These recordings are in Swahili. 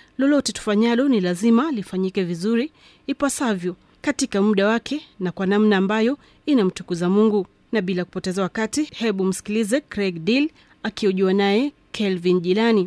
lolote tufanyalo ni lazima lifanyike vizuri ipasavyo katika muda wake na kwa namna ambayo inamtukuza mungu na bila kupoteza wakati hebu msikilize craig deal akiojua naye kelvin jilani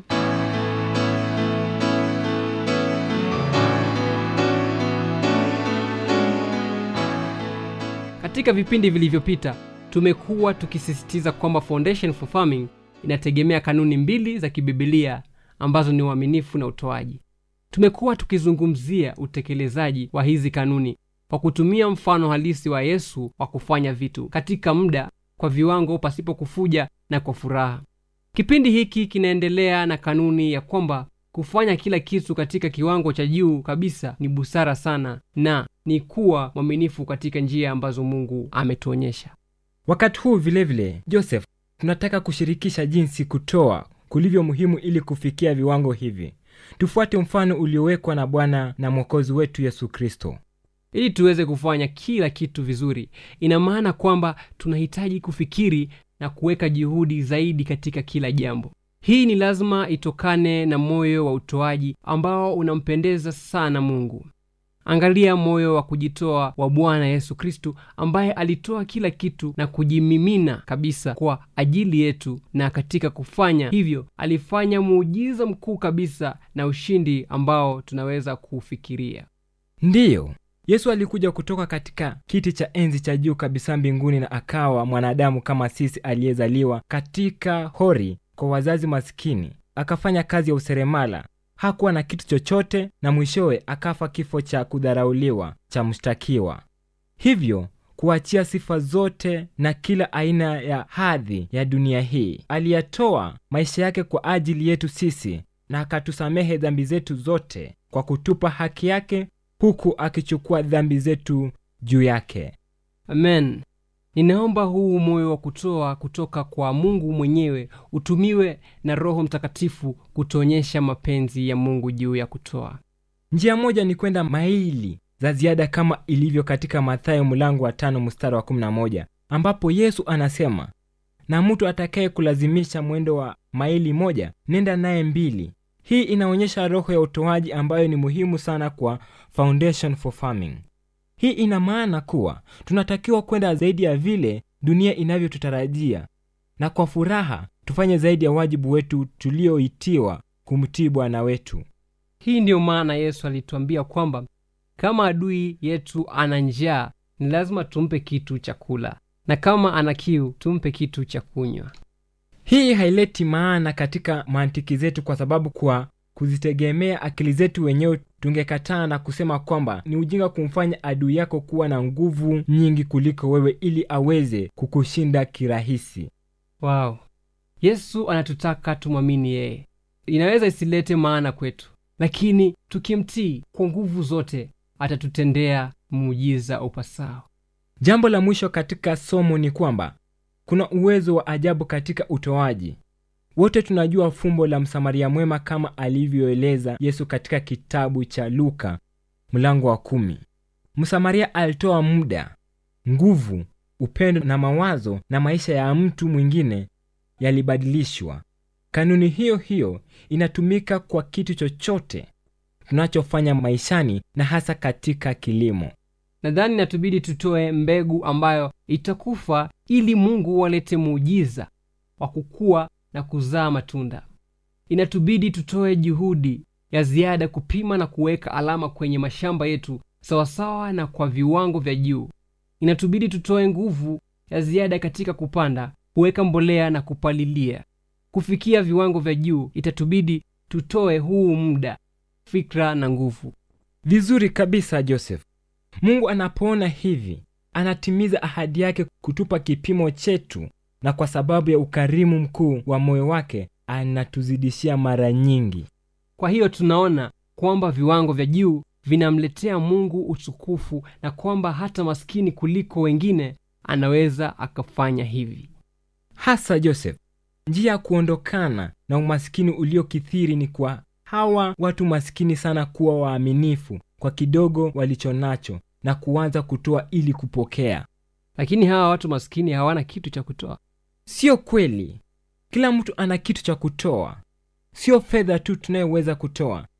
katika vipindi vilivyopita tumekuwa tukisisitiza kwamba foundation for farming inategemea kanuni mbili za kibibilia ambazo ni uaminifu na utoaji tumekuwa tukizungumzia utekelezaji wa hizi kanuni kwa kutumia mfano halisi wa yesu wa kufanya vitu katika muda kwa viwango pasipo kufuja na kwa furaha kipindi hiki kinaendelea na kanuni ya kwamba kufanya kila kitu katika kiwango cha juu kabisa ni busara sana na ni kuwa mwaminifu katika njia ambazo mungu ametuonyesha wakati huu vilevile vile, joseph tunataka kushirikisha jinsi kutoa kulivyo muhimu ili kufikia viwango hivi tufuate mfano uliowekwa na bwana na mwokozi wetu yesu kristo ili tuweze kufanya kila kitu vizuri ina maana kwamba tunahitaji kufikiri na kuweka juhudi zaidi katika kila jambo hii ni lazima itokane na moyo wa utoaji ambao unampendeza sana mungu angalia moyo wa kujitoa wa bwana yesu kristu ambaye alitoa kila kitu na kujimimina kabisa kwa ajili yetu na katika kufanya hivyo alifanya muujiza mkuu kabisa na ushindi ambao tunaweza kuufikiria ndiyo yesu alikuja kutoka katika kiti cha enzi cha juu kabisa mbinguni na akawa mwanadamu kama sisi aliyezaliwa katika hori kwa wazazi maskini akafanya kazi ya useremala hakuwa na kitu chochote na mwishowe akafa kifo cha kudharauliwa cha mshtakiwa hivyo kuachia sifa zote na kila aina ya hadhi ya dunia hii aliyatoa maisha yake kwa ajili yetu sisi na akatusamehe dhambi zetu zote kwa kutupa haki yake huku akichukua dhambi zetu juu yake amen ninaomba huu moyo wa kutoa kutoka kwa mungu mwenyewe utumiwe na roho mtakatifu kutuonyesha mapenzi ya mungu juu ya kutoa njia moja ni kwenda maili za ziada kama ilivyo katika mathayo mlango wa tano mstari wa 11 ambapo yesu anasema na mtu atakaye kulazimisha mwendo wa maili moja nenda naye mbili hii inaonyesha roho ya utoaji ambayo ni muhimu sana kwa foundation for farming hii ina maana kuwa tunatakiwa kwenda zaidi ya vile dunia inavyotutarajia na kwa furaha tufanye zaidi ya wajibu wetu tulioitiwa kumtii bwana wetu hii ndiyo maana yesu alituambia kwamba kama adui yetu ana njaa ni lazima tumpe kitu cha kula na kama ana kiu tumpe kitu cha kunywa hii haileti maana katika mantiki zetu kwa sababu kwa kuzitegemea akili zetu wenyewe tungekataa na kusema kwamba ni ujinga kumfanya adui yako kuwa na nguvu nyingi kuliko wewe ili aweze kukushinda kirahisi wow yesu anatutaka tumwamini yeye inaweza isilete maana kwetu lakini tukimtii kwa nguvu zote atatutendea muujiza upasao jambo la mwisho katika somo ni kwamba kuna uwezo wa ajabu katika utoaji wote tunajua fumbo la msamaria mwema kama alivyoeleza yesu katika kitabu cha luka mlango wa kumi msamaria alitoa muda nguvu upendo na mawazo na maisha ya mtu mwingine yalibadilishwa kanuni hiyo hiyo inatumika kwa kitu chochote tunachofanya maishani na hasa katika kilimo nadhani natubidi tutoe mbegu ambayo itakufa ili mungu walete muujiza wa kukua na kuzaa matunda inatubidi tutoe juhudi ya ziada kupima na kuweka alama kwenye mashamba yetu sawasawa na kwa viwango vya juu inatubidi tutoe nguvu ya ziada katika kupanda kuweka mbolea na kupalilia kufikia viwango vya juu itatubidi tutoe huu muda fikra na nguvu vizuri kabisa joseph mungu anapoona hivi anatimiza ahadi yake kutupa kipimo chetu na kwa sababu ya ukarimu mkuu wa moyo wake anatuzidishia mara nyingi kwa hiyo tunaona kwamba viwango vya juu vinamletea mungu utukufu na kwamba hata maskini kuliko wengine anaweza akafanya hivi hasa joseph njia ya kuondokana na umasikini uliokithiri ni kwa hawa watu masikini sana kuwa waaminifu kwa kidogo walichonacho na kuanza kutoa ili kupokea lakini hawa watu maskini hawana kitu cha kutoa sio kweli kila mtu ana kitu cha kutoa sio fedha tu tunayoweza kutoa